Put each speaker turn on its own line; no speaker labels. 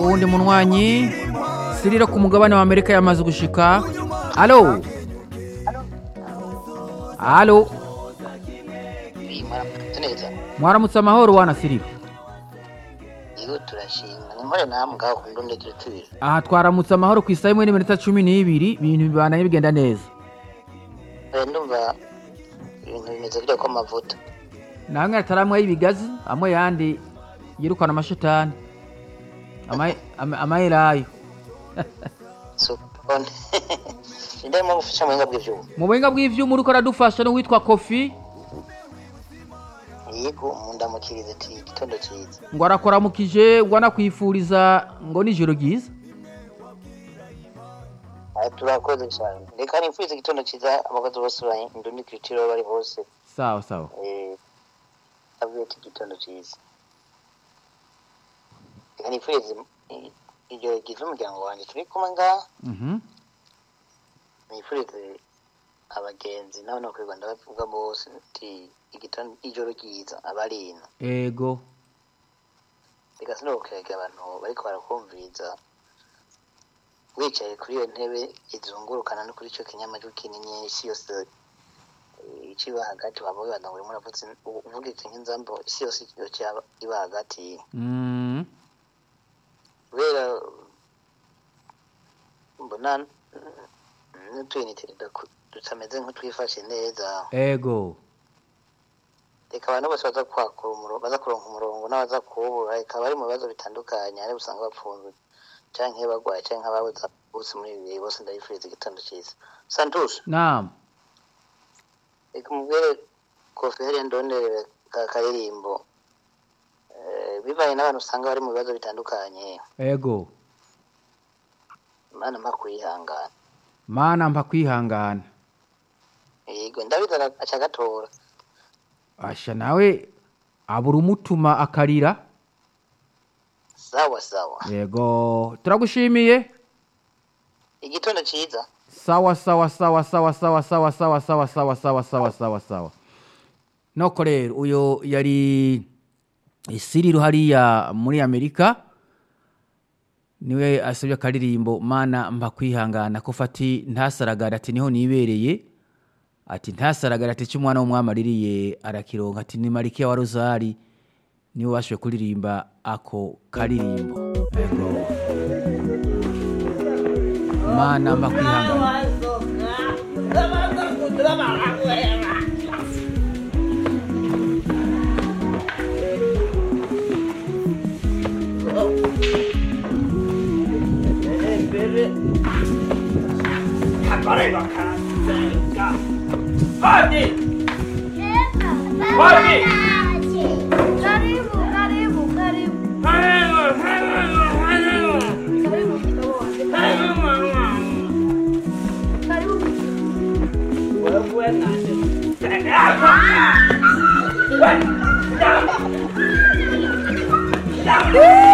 uwundi munywanyi siriro ku mugabane wa amerika yamaze gushika alo alo
mwaramutse neza
mwaramutse amahoro wana siriro
yego turashima ni nkore namwe ngaho ku ndundi turi tubiri
aha twaramutse amahoro ku isaha imwe n'iminota cumi n'ibiri ibintu bibandanye bigenda neza
Eh, ndumva ibintu bimeze kurya kw'amavuta
namwe ataramwe y'ibigazi amwe yandi yirukana amashetani Ama- ama- amayelayo
sokone ndimo gufasha mu buhinga bw'ivyuma
mu buhinga bw'ivyuma uriko aradufasha n'uwitwa kofi
yego mundamukirize ati igitondo cyiza
ngo arakoramukije ngo anakwifuriza ngo nijoro ryiza
Ah, turakoze cyane reka nifurize igitondo cyiza abakozi bose ba ndundi kiritiro bari bose
sawa sawa
eh, abwiye ati igitondo cyiza reka nifurize i- ijoro ryiza umuryango wanjye turi kumwe ngaha
Mhm.
nifurize abagenzi nawe no kwirwa ndabavuga bose nti igitondo ijoro ryiza abarino
ego
reka sinokega abantu bariko barakumviriza wicaye kuri iyo ntebe izungurukana no kuri ico kinyamajwi kinini isi yose eh, iciba hagati waba wibaza ngo urimo uravuze uvuga iki nk'inzambo isi yose yoca iba hagati
Mm.
kubera mbona n'utuyinite tutameze nk'utwifashe neza
ego
reka abantu bose baza kwakura umurongo baza kuronka umurongo n'abaza kuwubura reka bari mu bibazo bitandukanye hari usanga bapfunzwe canke bagwaye canke ababuze bose muri ibi bihe bose ndabifuriza igitondo cyiza santush
nam
reka mubwire kofi hariya ndonderere ka karirimbo Eh, bivanye n'abantu usanga bari mu bibazo bitandukanye
ego
imana mpa kwihangana
mana mpa kwihangana
yego ndabiza aca agatora
asha nawe abura umutuma akarira
sawa sawa
yego turagushimiye
igitondo cyiza
sawa sawa sawa sawa sawa sawa sawa sawa sawa sawa sawa sawa sawa noko rero uyo yari isiriro hariya muri amerika niwe asabye akaririmbo mana mba kwihangana ko fati ntasaragara ati niho nibereye ati ntasaragara ati icyo umwana w'umwami aririye arakironka ati ni marikiya wa rozari niwe bashoboye kuririmba ako karirimbo yego mana mba kwihangana
Karibu, karibu, karibu. Karibu kidogo. Karibu.
Wewe